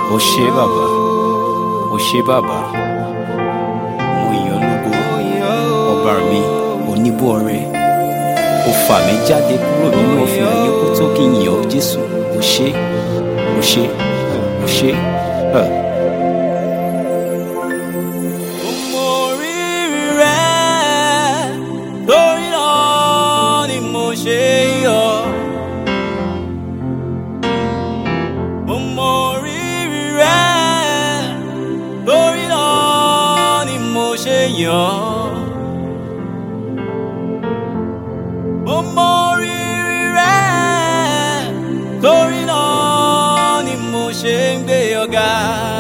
ó ṣé bàbá ó ṣé bàbá mo yàn lógo ọba mi oníbọ̀rẹ́ ó fà mí jáde kúrò nínú òfin ayé kó tó kí n yàn ọ́ jésù ó ṣé ó ṣé ó ṣé. Uh. Mo rírì rẹ̀, torí náà ni mo ṣe yọ̀. Mo rírì rẹ̀, torí náà ni mo ṣe yọ̀. Mo rírì rẹ̀, torí náà ni mo ṣe ń gbé ọ̀gá.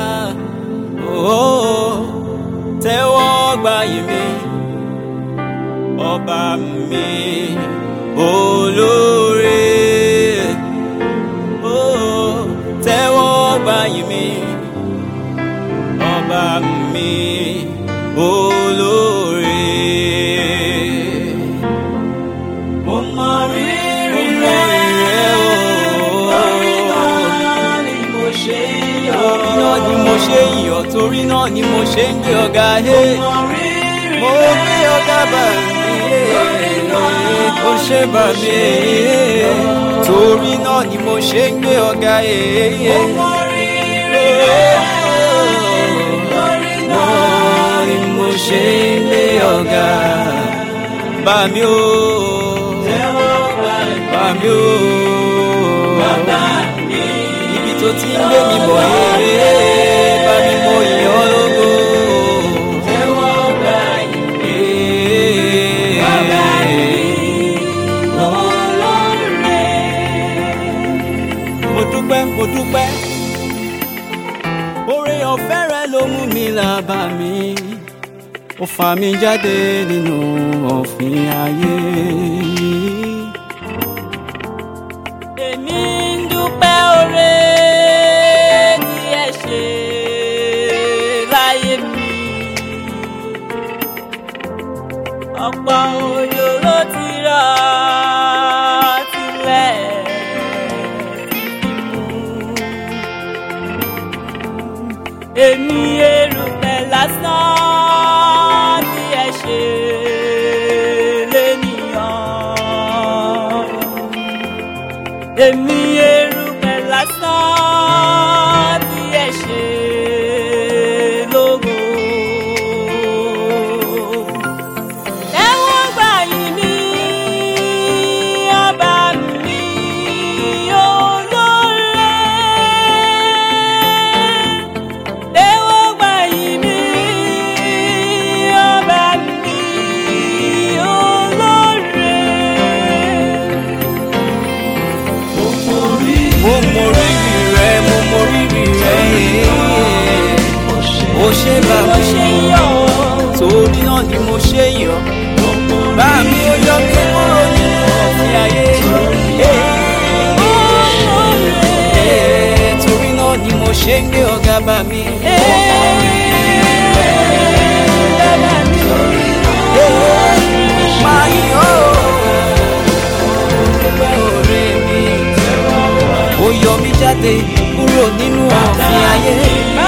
Oh, tẹ́wọ́ gbà yìí mi ọba mi olóore Oh, tẹ́wọ́ gbà yìí mi ọba mi olóore. Mo mọ rírì rẹ̀ torí náà ni mo ṣe yọ̀. Torí náà ni mo ṣe yọ̀ torí náà ni mo ṣe ń gbé ọ̀gá he. Mo gbé ọ̀gá bà mí kò ṣe bà mí torí náà ni mo ṣe ń gbé ọ̀gá he. Náà ni mo ṣe ń gbé ọ̀gá bà mí o. Bà mí o. Ibi tó ti ń gbé mi bọ̀ èrè bá mi mọ ìyọ́ lógo. Mo dúpẹ́, mo dúpẹ́, oore ọ̀fẹ́ rẹ ló mú mi làbà mi, ó fà mí jáde nínú ọ̀fìn ayé. Èmi ń dúpẹ́ oore tí ẹ ṣe láyé mi. Ọ̀pọ̀ òjò ló ti rọ̀ tilẹ̀ ti fi mú. Èmi erùpẹ̀ lásán tí ẹ ṣe lénìyàn èmi erùpẹ̀ lásán tí ẹ ṣe lógo. Tẹ́wọ́ gbà yìí ní ọba mi olóore. Tẹ́wọ́ gbà yìí ní ọba mi olóore mo mọ rírì rẹ mo mọ rírì rẹ ó ṣe bá mi torí náà ni mo ṣe yọ̀ bá mi ó yọ mí kúrò nínú ọ̀fìn ayé torí náà ni mo ṣe ń gbé ọ̀gá bá mi. Máa yọ̀ ọ́ dúpẹ́ oore mi. Ó yọ mí jáde kúrò nínú ọ̀fìn ayé.